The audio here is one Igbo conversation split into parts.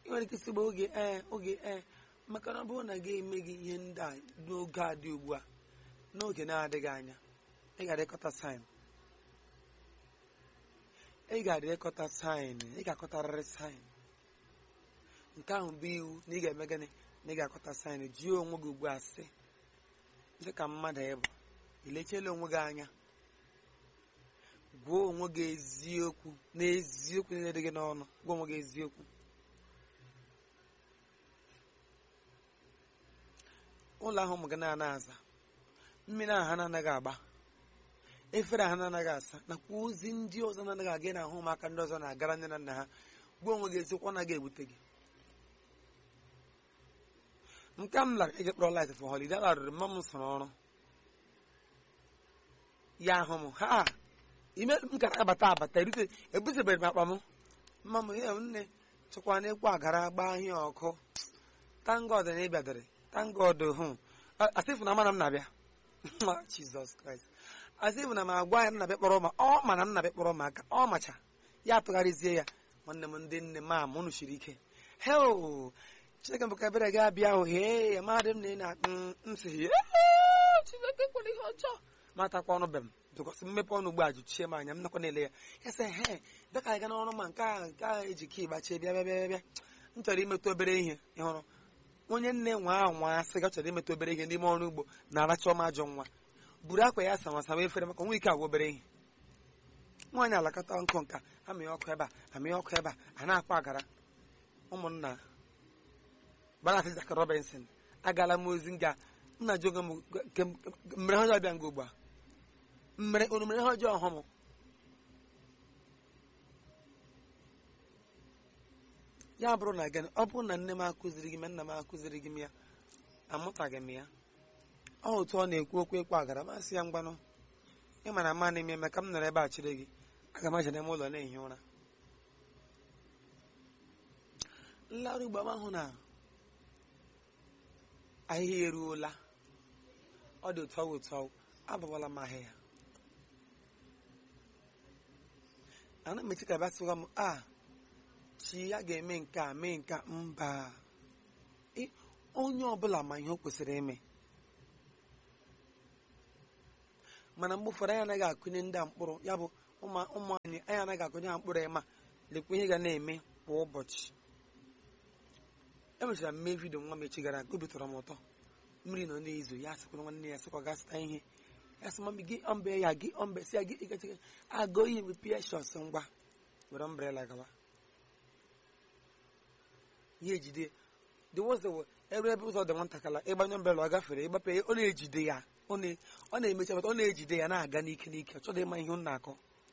ị nwere ike isi gba oge ee oge ee maka na ọ bụrụ na gị emeghị ihe ndị a n'oge a dị ugbu a n'oge na-adịghị anya ị ga-adịkọta saịn ị ga-adịkọta saịn ị ga-akọtarịrị saịn nke ahụ bụ iwu na ị ga-eme gịnị na ị ga-akọta saịn jụọ onwe gị ugbu a sị dị ka mmadụ ịbụ ilechiela onwe gị anya gwa onwe gị eziokwu na eziokwu niile dị gị n'ọnụ gwa onwe gị eziokwu ụlọ ahụ ụmụ gị na-ana aza mmiri ahụ ha na-anaghị agba efere ahụ na-anaghị asa nakwa ozi ndị ọzọ na-anaghị aga n'ahụ ụmụaka ndị ọzọ na-agara nne na nna ha gwa onwe gị eziokwu ọ naghị ebute gị nke m lara ije kpọrọ light for holiday a larụrụ mma m sọrọ ọrụ ya ahụ m ha ime m gara abata abata erute ebusebere m akpa m mma m ya nne chọkwa na ịkwa agara gbaa ihe ọkụ tangod na ịbịadere tangod hụ asịfụ na amara m na-abịa jizọs kraịst asịfụ na m agwa ya nnabịa kpọrọ ma ọ ma na nnabịa kpọrọ m aka ọ macha ya atụgharịzie ya nwanne m ndị nne ma m unu siri ike heo chineke bụ ka ebere gị abịa ahụ hee ya mahadum na ị na-akpụ nsị chineke kwere ihe ọjọọ matakwa ọnụ be m dụkọsị mmepe ọnụ ugbu a jụchie m anya m nakwa na-ele ya ya sị he dịka anyị ga n'ọrụ ma nke a nke a eji ka ịgbachie bịa bịa bịa bịa m chọrọ imetụ obere ihe ị hụrụ onye nne nwa ahụ nwa sị ga chọrọ imetụ obere ihe n'ime ọrụ ugbo na-aracha ọma ajọ nwa buru akwa ya sawa sawa efere maka nwa ike agwa obere ihe nwaanyị alakọta nkụ nka amịa ọkụ ebe a amịa ọkụ ebe a a na-akpa agara ụmụnna Barnabas Zaka Robinson agala m ozi nga nna ji oge m nke mmere ha ọjọọ bịa nga ugbu a mmere unu mere ha ọjọọ ọhụm ya bụrụ na gịnị ọ bụrụ na nne m akụziri gị ma nna m akụziri gị m ya amụtaghị m ya ọ otu ọ na-ekwu okwu ịkwa agara masị ya mgbanụ ịma na mma na-eme eme ka m nọrọ ebe a chịrị gị aga m aje n'ime ụlọ na-ehi ụra nlarụ ugbo m ahụ na ahịhịa eruola ọ dị ụtọ ụtọ abawala m ahịhịa ana m echi ka bịa sịwa m a chi ya ga-eme nke a mee nke a mba onye ọbụla ma ihe o kwesịrị ime mana mgbe ụfọdụ anyị anaghị akụnye ndị a mkpụrụ ya bụ ụmụ anyị anyị anaghị akụnye ha mkpụrụ ịma lekwa ihe ga na-eme kwa ụbọchị emechara m mee vidio nwa m echi gara aga obi tọrọ m ụtọ mmiri nọ n'izu ya sịkwara nwanne ya sịkwa ga zụta ihe ya sị mami gị ọmbe ya gị ọmbe si ya gị ịgachiga agụ ihe m piashọs ngwa were ọmbrela gawa ya ejide the worst of ebe ebe ụzọ dị nwatakịrị ịgbanye ọmbrela ọ gafere ịgbape ọ na-ejide ya ọ na-emecha ọ na-ejide ya na-aga n'ike n'ike ọ chọdọ ịma ihe m na-akọ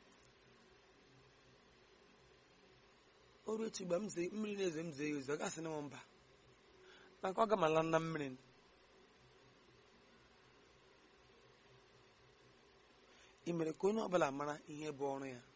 oru echi mgbe m zee mmiri na-ezo m zee ya ozo ọ gasị na m mba maka ọ gamala na mmiri ị mere ka onye ọbụla mara ihe bụ ọrụ ya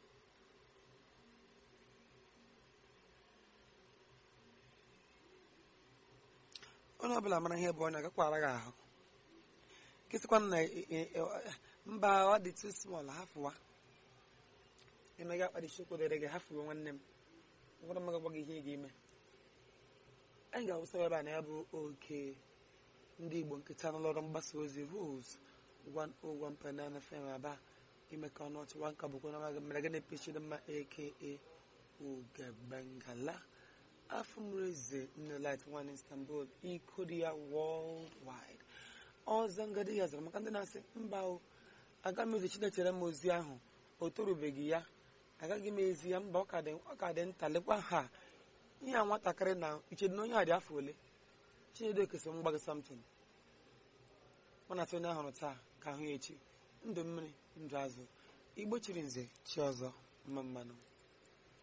onye ọbụla mara ihe bụ ọrụ ya gakwara gị ahụ kịsịkwa m na mba ọ dị too small hafụwa emega akpa dị chukwu dịrị gị hafụwa nwanne m ụfọdụ mmadụ gwa gị ihe ị ga-eme anyị ga-awụsa ebe a na ya bụ oke ndị igbo nkịta n'ụlọọrụ mgbasa ozi rose 101.9 FM aba ime ka ọnụ ọchị nwanka bụkwa na maga mere gị na-epechiri mma aka ugebengala afọ mụrụ eze nne light nwan istanbul iko dị ya worldwide ọzọ ngadi ya zara maka ndị na-asị mba o aga m ezi chinechere m ozi ahụ o torubeghị ya agaghị m ezi ya mba ọ ka dị nta lekwa ha ihe a nwatakịrị na ichedu na onye a dị afọ ole chinedu ekesịrị m gba gị samtin ọ na-asị onye ahụrụ taa ka ahụ ya echi ndụ mmiri ndụ azụ igbo chiri nze chi ọzọ mma mmanụ